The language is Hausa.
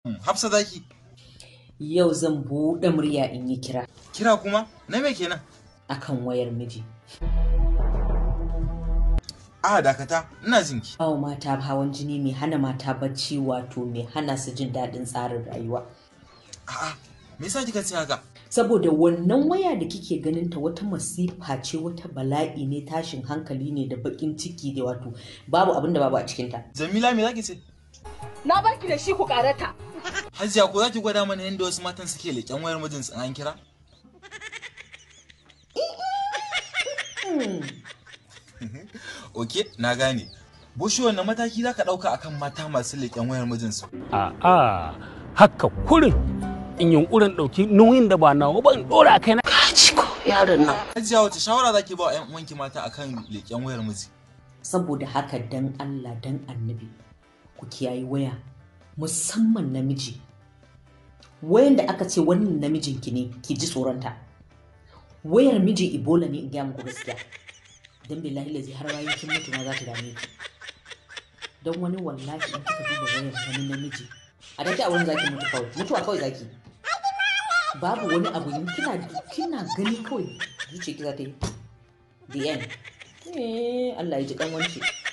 Hafsa zaki. Yau zan buɗe murya in yi kira Kira kuma? Na me kenan? akan wayar miji. A dakata, ina jinki. Bawa mata hawan jini mai hana mata bacci wato mai hana su jin daɗin tsarin rayuwa. A'a, me yasa kika ce haka? Saboda wannan waya da kike ganin ta wata masifa ce wata bala'i ne tashin hankali ne da baƙin ciki da wato babu abin da babu a cikinta. Jamila me zaki ce? Na barki da shi ku karata. Hajiya ko zaki gwada mana yadda wasu matan suke leƙen wayar mijinsu in an kira? Oke, na gane. Bushe wannan mataki za ka ɗauka akan mata masu leƙen wayar mijinsu. A'a, haka kurin in yunkurin ɗauki nauyin da ba nawa ba in ɗora a kaina. Hajiya wace shawara zaki ba wa 'yan uwanki mata akan leƙen wayar miji? Saboda haka dan Allah dan annabi ku kiyayi waya musamman namiji. Wayan da aka ce wannan namijinki ne ki ji tsoronta. Wayar miji Ebola ne in gaya muku gaskiya. Dan billahi lazi har bayan kin mutu ma za ta dame ki. Don wani wallahi in kika duba wayar wani namiji. A dake a wurin zaki mutu kawai. Mutuwa kawai zaki. Babu wani abu in kina kina gani kawai zuciya ki za ta yi. The end. Eh, Allah ya ji dan wance.